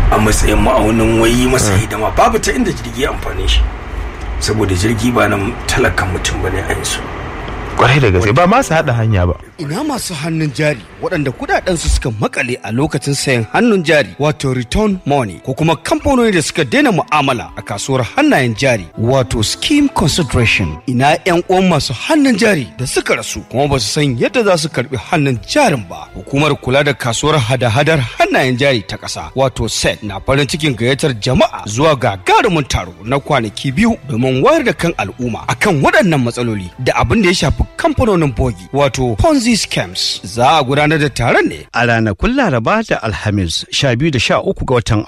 a matsayin ma'aunin wai masa hidima babu ta inda jirgi ya amfane shi saboda jirgi ba nan talakan mutum bane a yanzu kwarai da gaske ba ma su haɗa hanya ba Ina masu hannun jari waɗanda kudadensu suka makale a lokacin sayan hannun jari wato return money ko kuma kamfanoni da suka daina mu'amala a kasuwar hannayen jari wato scheme consideration ina yan uwan masu hannun jari da suka rasu kuma ba su san yadda za su karbi hannun jarin ba hukumar kula da kasuwar hada-hadar hannayen jari ta ƙasa wato set na farin cikin gayyatar jama'a zuwa gagarumin taro na kwanaki biyu domin wayar da kan al'umma akan waɗannan matsaloli da abin da ya shafi kamfanonin bogi wato ponzi scams za a gudanar da taron ne a ranakun laraba da alhamis 12 da 13 ga watan